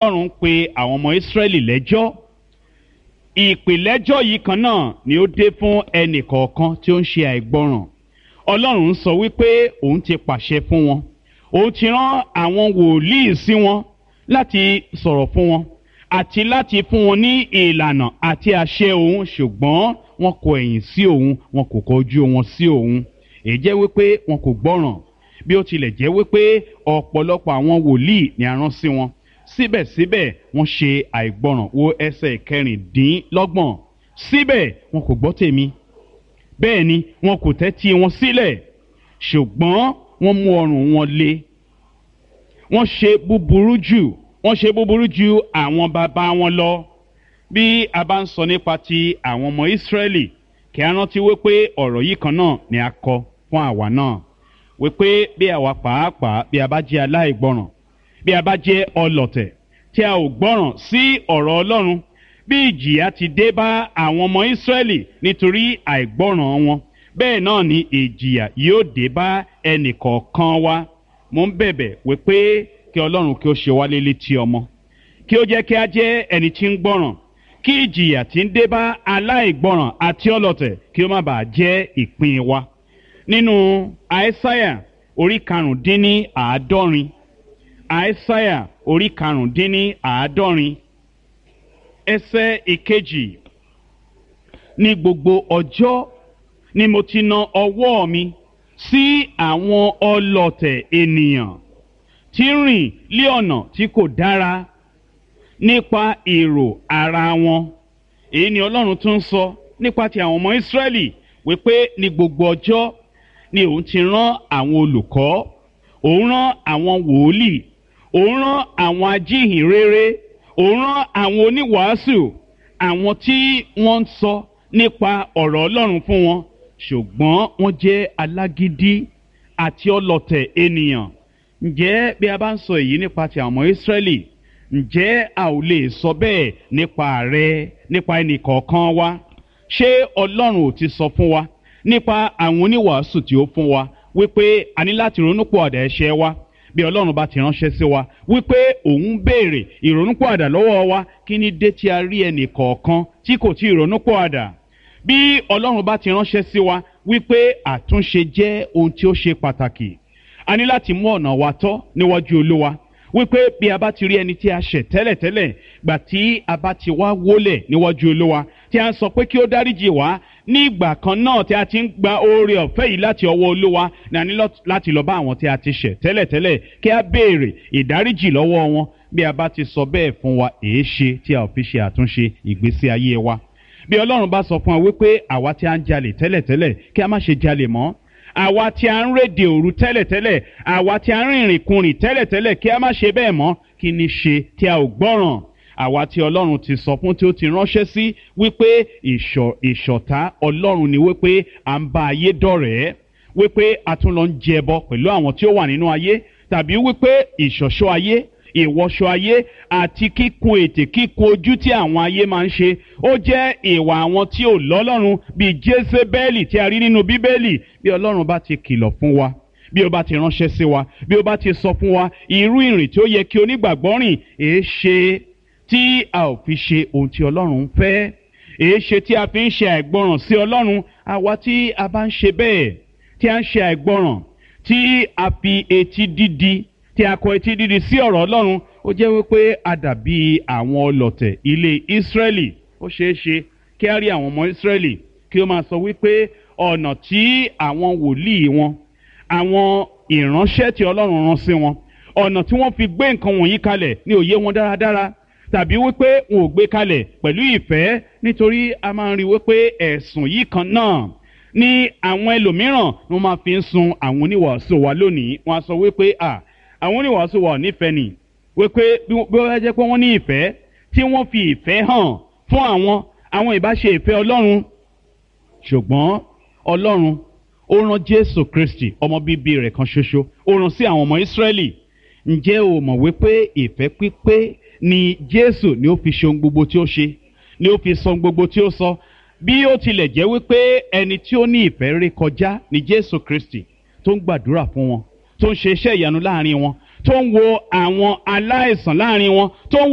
ọlọ́run pe àwọn ọmọ ìsírẹ́lì lẹ́jọ́ ìpìlẹ́jọ́ yìí kan náà ni ó dé fún ẹnì kọ̀ọ̀kan tí ó ń ṣe àìgbọràn ọlọ́run sọ wípé òun ti pàṣẹ fún wọn òun ti rán àwọn wòlíì sí wọn láti sọ̀rọ̀ fún wọn àti láti fún wọn ní ìlànà àti àṣẹ òun ṣùgbọ́n wọn kò ẹ̀yìn sí òun wọn kò kọjú wọn sí òun èyí jẹ́ wípé wọn kò gbọ́ràn bí ó tilẹ̀ jẹ́ wípé ọ̀pọ̀lọpọ̀ àwọn wòlíì ni a rán sí wọn síbẹ̀síbẹ̀ wọ́n ṣe àìgbọràn wo ẹsẹ̀ kẹrìndínlọ́gbọ̀n síbẹ̀ wọn kò gbọ́ tèmi bẹ́ẹ̀ ni wọn kò tẹ́tí wọn sílẹ̀ ṣùgbọ́n wọ́n mú ọrùn wọn le wọ́n ṣe búburú jù wọ́n ṣe búburú ju àwọn bàbá wọn lọ bí a bá ń sọ nípa ti àwọn ọmọ ìsírẹ́lì kí a rántí wípé ọ̀rọ̀ yìí kan náà ni a kọ fún àwa náà wípé bí àwa pàápàá bí a bá jẹ́ aláìgbọràn bí a bá jẹ́ ọlọ̀tẹ̀ tí a ò gbọ́ràn sí ọ̀rọ̀ ọlọ́run bí ìjìyà ti dé bá àwọn ọmọ ìsírẹ́lì nítorí àìgbọ́ràn wọn bẹ́ẹ̀ náà ni ìjìyà yóò dé bá ẹnì kọ̀ọ̀kan wa mo ń bẹ̀bẹ̀ wípé kí ọlọ́run kí ó ṣe wá lélẹ̀ tí ọmọ kí ó jẹ́ kí a jẹ́ ẹni tí ń gbọ́ràn kí ìjìyà tí ń dé bá aláìgbọ́ràn àti ọlọ̀tẹ̀ kí ó má bàa jẹ́ ìpín wa nínú àìsáyà orí karùndínní àádọ́rin àìsáyà orí karùndínní àádọ́rin ẹsẹ̀ ìkejì ní gbogbo ọjọ́ ni mo ti na ọwọ́ mi sí àwọn ọlọ̀tẹ̀ ènìyàn tí ń rìn lé ọ̀nà tí kò dára nípa èrò ara wọn èyí ni ọlọ́run tún sọ nípa ti àwọn ọmọ ìsírẹ́lì wípé ní gbogbo ọjọ́ ni òun ti rán àwọn olùkọ́ òun rán àwọn wòlíì òun rán àwọn ajíhìnrere òun rán àwọn oníwàásù àwọn tí wọ́n ń sọ nípa ọ̀rọ̀ ọlọ́run fún wọn ṣùgbọ́n wọ́n jẹ́ alágídí àti ọlọ̀tẹ̀ ènìyàn ǹjẹ́ bí a bá ń sọ èyí nípa ti àwọn ọmọ ìsírẹ́lì ǹjẹ́ a ò lè sọ bẹ́ẹ̀ nípa rẹ nípa ẹnì kọ̀ọ̀kan wa ṣé ọlọ́run ò ti sọ fún wa nípa àwọn oníwàásù tí ó fún wa wípé a ní láti ronúpìwàdà ẹ̀ṣẹ̀ wa bí ọlọ́run bá ti ránṣẹ́ sí wa wípé òun béèrè ìrònúpìwàdà lọ́wọ́ wa kí ni dé tí a rí ẹnì kọ̀ọ̀kan tí kò tí ì ronúpìwàdà bí ọlọ́run bá ti ránṣẹ́ sí wa wípé àtúnṣe jẹ́ ohun tí ó ṣe pàtàkì a ní láti mú ọ̀nà wa tọ́ níwájú olúwa wípé bí a bá ti rí ẹni tí a ṣẹ̀ tẹ́lẹ̀tẹ́lẹ̀ gbà tí a bá ti wá wólẹ̀ níwájú olúwa tí a ń sọ pé kí ó dáríjì wá ní ìgbà kan náà tí a ti ń gba oore ọ̀fẹ́ yìí láti ọwọ́ olúwa ní a ní láti lọ bá àwọn tí a ti ṣẹ̀ tẹ́lẹ̀tẹ́lẹ̀ kí a béèrè ìdáríjì lọ́wọ́ wọn bí a bá ti sọ bẹ́ẹ̀ fún wa èé ṣe tí a ò fi ṣe àtúnṣe ìgbésí ayé wa bí ọlọ́run bá sọ fún wa wípé àwa tí a ń jalè tẹ́lẹ̀tẹ́lẹ̀ kí a má ṣe jalè mọ́ àwa tí a ń rédè òru tẹ́lẹ̀tẹ́lẹ̀ àwa tí a ń rìnrìn kunrìn tẹ́lẹ̀tẹ́lẹ̀ kí a má ṣe bẹ́ẹ̀ mọ́ kí ni ṣe tí a ò gbọ́ràn àwa tí ọlọ́run ti sọ fún tí ó ti ránṣẹ́ sí wípé ìṣọ̀tá ọlọ́run ni wípé à ń bá ayé dọ̀rẹ́ wípé a tún lọ ń jẹbọ pẹ̀lú àwọn tí ó wà nínú ayé tàbí wípé ìṣọ̀ṣọ́ ayé ìwọṣọ ayé àti kíkun ètè kíkun ojú tí àwọn ayé máa ń ṣe ó jẹ́ ìwà àwọn tí ò lọ́lọ́run bíi jésébẹ́lì tí a rí nínú bíbélì bí ọlọ́run bá ti kìlọ̀ fún wa bí ó bá ti ránṣẹ́ sí wa bí ó bá ti sọ fún wa irú ìrìn tí ó yẹ kí onígbàgbọ́ rìn èé ṣe tí a ò fi ṣe ohun tí ọlọ́run ń fẹ́ èé ṣe tí a fi ń ṣe àìgbọràn sí ọlọ́run àwa tí a bá ń ṣe bẹ́ẹ̀ tí a ń ṣe àìgbọràn tí a fi etí dídi tí a kọ etí dídi sí ọ̀rọ̀ ọlọ́run ó jẹ́ wípé a dàbí àwọn ọlọ̀tẹ̀ ilé ìsírẹ́lì ó ṣeé ṣe kí a rí àwọn ọmọ ìsírẹ́lì kí ó máa sọ wípé ọ̀nà tí àwọn wòlíì wọn àwọn ìránṣẹ́ tí ọlọ́run rán sí wọn ọ̀nà tí wọ́n fi gbé nǹkan wọ̀nyí kalẹ̀ ní òye wọn dáradára tàbí wípé wọn ò gbé kalẹ̀ pẹ̀lú ìfẹ́ nítorí a máa ń rí wípé ẹ̀sùn yìí kan náà ní àwọn ẹlòmíràn ni wọ́n máa fi ń sun àwọn oníwàásù wa lónìí wọ́n á sọ wípé à àwọn oníwàásù wa ò nífẹ̀ẹ́ nì wípé bí wọ́n jẹ́ pé wọ́n ní ìfẹ́ tí wọ́n fi ìfẹ́ hàn fún àwọn àwọn ìbáṣe ìfẹ́ ọlọ́run ṣùgbọ́n ọlọ́run ó rán jésù kristi ọmọ bíbí rẹ̀ kan ṣoṣo ó rán sí àwọn ọmọ ìsírẹ́lì ǹjẹ́ o mọ̀ wípé ìfẹ́ pípé ni jésù ni ó fi ṣe ohun gbogbo tí ó ṣe ni ó fi sọ ohun gbogbo tí ó sọ bí ó tilẹ̀ jẹ́ wípé ẹni tí ó ní ìfẹ́ ré kọjá ni jésù kristi tó ń gbàdúrà fún wọn tó ń ṣe iṣẹ́ ìyanu láàrin wọn tó ń wo àwọn aláìsàn láàrin wọn tó ń